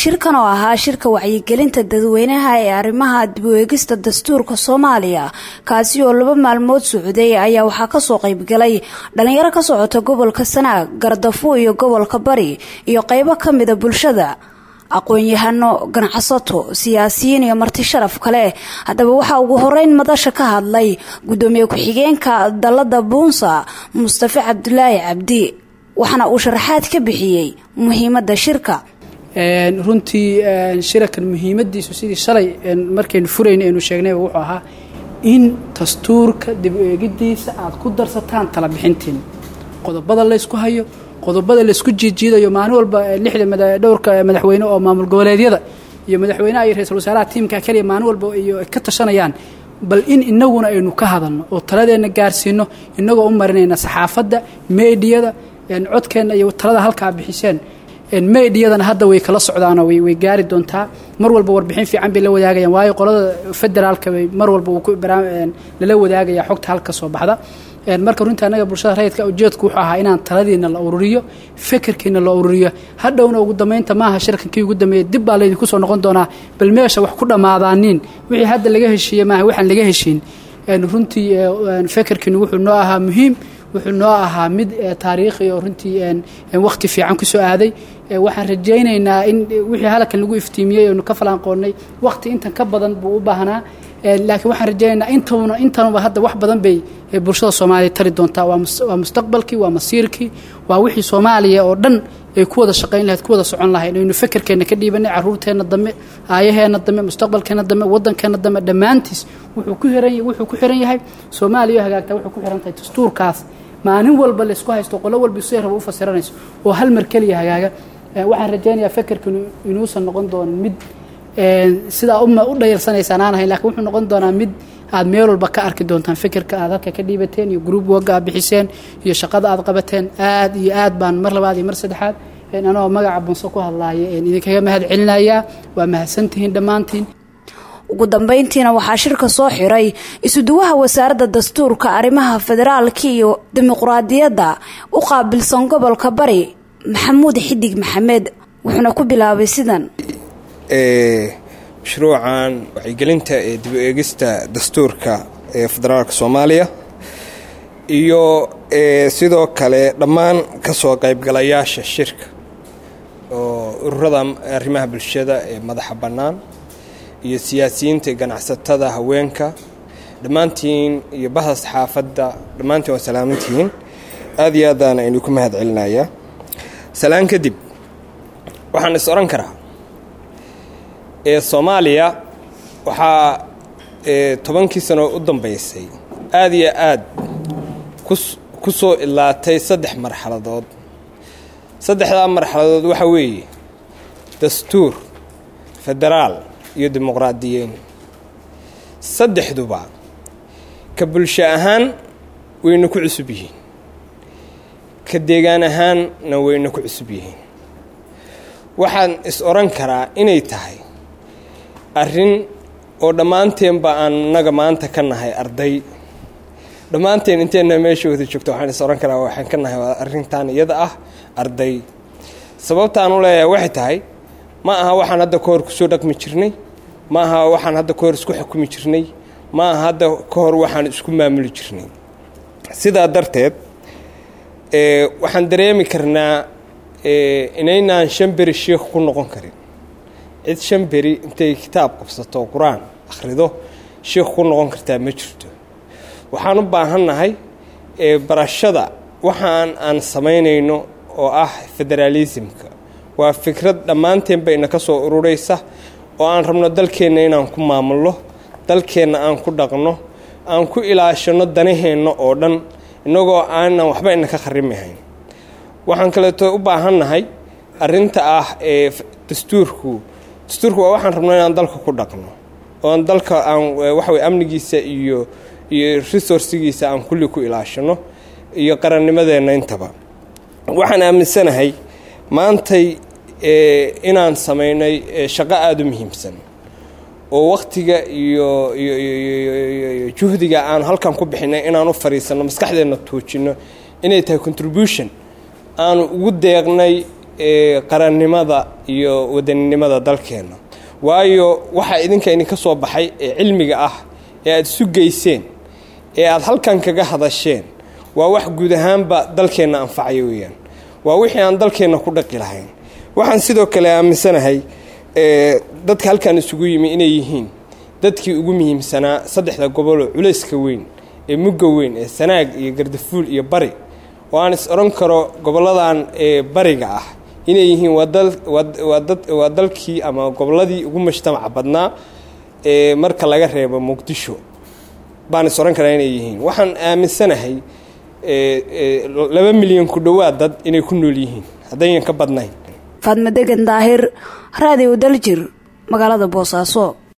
shirkan oo ahaa shirka wacyigelinta dadweynaha ee arrimaha dib u eegista dastuurka soomaaliya kaasi oo laba maalmood socday ayaa waxaa kasoo qaybgalay dhalinyaro ka socota gobolka sanaag gardafo iyo gobolka bari iyo qeybo ka mida bulshada aqoon-yahano ganacsato siyaasiyiin iyo marti sharaf kale haddaba waxaa ugu horeyn madasha ka hadlay gudoomiye ku-xigeenka dalada buunsa mustafe cabdulaahi cabdi waxaana uu sharaxaad ka bixiyey muhiimada shirka runtii shirakan muhiimadiisu sidii shalay markaynu furayna aynu sheegnayba wuxuu ahaa in dastuurka dib u eegidiisa aad ku darsataan tala bixintiin qodobada laysku hayo qodobada laysku jiijiidayo maalin walba lixda dhowrka madaxweyne oo maamul goboleedyada iyo madaxweynaha iyo ra-isul wasaaraha tiimka keliya maalin walba iyo ka tashanayaan bal in inaguna aynu ka hadalno oo taladeenna gaarsiino inagoo u marinayna saxaafadda meediyada codkeenna iyo talada halkaa bixiseen meediyadana hadda way kala socdaanoo way gaari doontaa mar walba warbixin fiican bay la wadaagayaan waayo qolada federaalka bay mar walba lala wadaagaya xogta halka soo baxda marka runtii annaga bulshada rayidka ujeedku wuxuu ahaa inaan taladiina la ururiyo fekerkiina la ururiyo hadhowna ugu dambeynta maaha shirkankii ugu dambeeyey dib baa laydinku soo noqon doonaa bal meesha wax ku dhammaadaaniin wixii hadda laga heshiiye maaha waxaan laga heshiin runtii fekerkiinu wuxuu noo ahaa muhiim wuxuu noo ahaa mid taariikhi oo runtii wakhti fiican ku soo aaday waxaan rajaynaynaa in wixii halkan lagu iftiimiyey oonu ka falaanqoonnay wakhti intan ka badan buu u baahnaa laakiin waxaan rajaynaynaa intuna intanuba hadda wax badan bay bulshada soomaaliya tari doontaa waa mustaqbalkii waa masiirkii waa wixii soomaaliya oo dhan ay ku wada shaqayn lahayd ku wada socon lahayd aynu fekerkeenna ka dhiibanay caruurteenna dambe aayaheenna dambe mustaqbalkeenna dambe waddankeenna dambe dhammaantiis wuxuu ku xiran wuxuu ku xiran yahay soomaaliya hagaagtaa wuxuu ku xiran tahay dastuurkaas maalin walba laysku haysto qolo walba si raba u fasiranayso oo hal mar keliya hagaaga waxaan rajaynayaa fekerka inuusan noqon doonin mid sidaa u dhayarsanaysaan aan ahayn lakiin wuxuu noqon doonaa mid aad meel walba ka arki doontaan fekerka aad halka ka dhiibateen iyo gruub wogga aad bixiseen iyo shaqada aad qabateen aad iyo aad baan mar labaad iyo mar saddexaad anagoo magaca bunso ku hadlaaya idinkaga mahad celinayaa waa mahadsantihiin dhammaantiin ugu dambeyntiina waxaa shirka soo xiray isuduwaha wasaaradda dastuurka arrimaha federaalka iyo dimuqraadiyadda u qaabilsan gobolka bari maxamuud xidig maxamed wuxuuna ku bilaabay sidan mashruucan wacyigelinta ee dib u eegista dastuurka ee federaalka soomaaliya iyo sidoo kale dhammaan ka soo qaybgalayaasha shirka oo ururada arrimaha bulshada ee madaxa bannaan iyo siyaasiyiinta ganacsatada haweenka dhammaantiin iyo bahda saxaafadda dhammaantiin waa salaamantihiin aada iyo aadaan aynu ku mahad celinayaa salaan kadib waxaan is odhan karaa ee soomaaliya waxaa tobankii sano u dambaysay aada iyo aad ku soo ilaatay saddex marxaladood saddexdaa marxaladood waxaa weeye dastuur federaal iyo dimuqraadiyeyn saddexduba ka bulsho ahaan wayna ku cusub yihiin ka deegaan ahaanna wayna ku cusub yihiin waxaan is odhan karaa inay tahay arrin oo dhammaanteenba aan naga maanta ka nahay arday dhammaanteen inteenna meesha wada joogto waxaan is odhan karaa waxaan ka nahay arrintan iyada ah arday sababtaan u leeyahay waxay tahay ma aha waxaan hadda ka hor kusoo dhaqmi jirnay ma aha waxaan hadda ka hor isku xukumi jirnay ma aha hadda ka hor waxaan isku maamuli jirnay sidaa darteed waxaan dareemi karnaa inaynaan shan beri sheikh ku noqon karin cid shan beri intay kitaab qabsato qur-aan akhrido sheikh ku noqon kartaa ma jirto waxaan u baahannahay barashada waxaan aan samaynayno oo ah federaalismka waa fikrad dhammaanteen bayna ka soo ururaysa oo aan rabno dalkeenna inaan ku maamulno dalkeenna aan ku dhaqno aan ku ilaashano danaheenna oo dhan innagoo aanan waxba ina ka kharimahayn waxaan kaleeto u baahannahay arrinta ah ee dastuurku dastuurku waa waxaan rabno inaan dalka ku dhaqno oon dalka aan waxawey amnigiisa iyo iyo resourcigiisa aan kulli ku ilaashano iyo qarannimadeenna intaba waxaan aaminsanahay maantay inaan samaynay shaqo aada u muhiimsan oo wakhtiga iyo iyo juhdiga aan halkan ku bixinay inaan u fadhiisanno maskaxdeenna tuujinno inay tahay contribution aanu ugu deeqnay qarannimada iyo wadaninimada dalkeenna waayo waxaa idinka idinka soo baxay ee cilmiga ah ee aada isu geyseen ee aada halkan kaga hadasheen waa wax guud ahaanba dalkeenna anfacaya weeyaan waa wixii aan dalkeenna ku dhaqi lahayn waxaan sidoo kale aaminsanahay dadka halkan isugu yimi inay yihiin dadkii ugu muhiimsanaa saddexda goboloo culayska weyn ee mugga weyn ee sanaag iyo gardafuul iyo bari oo aan is odhan karo goboladan ee bariga ah inay yihiin waa dalkii ama gobolladii ugu mujtamaca badnaa ee marka laga reebo muqdisho baan is odhan karaa inay yihiin waxaan aaminsanahay laba milyan ku dhowaad dad inay ku nool yihiin haddayan ka badnayn faadma degan daahir raadiw daljir magaalada boosaaso